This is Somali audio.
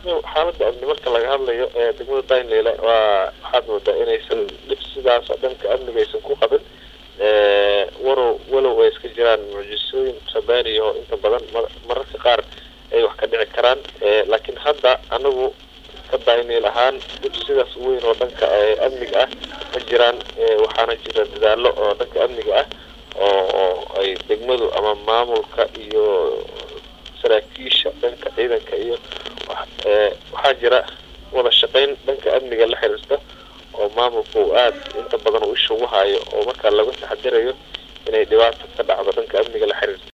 xaalada amni marka laga hadlayo ee degmada daynleyle waa waxaad moodaa inaysan dhib sidaas dhanka amniga aysan ku qabin warow walow ay iska jiraan mucjisooyin sabaani oo inta badan mararka qaar ay wax ka dhici karaan laakiin hadda anagu ka dayneel ahaan dhib sidaas weyn oo dhanka amniga ah ma jiraan waxaana jira dadaalo oo dhanka amniga ah oo ay degmadu ama maamulka iyo saraakiisha dhanka ciidanka iyo waxaa jira wada shaqayn dhanka amniga la xiriirta oo maamulku aada inta badan uu isha ugu hayo oo markaa laga taxadirayo inay dhibaato ka dhacdo dhanka amniga la xiriirta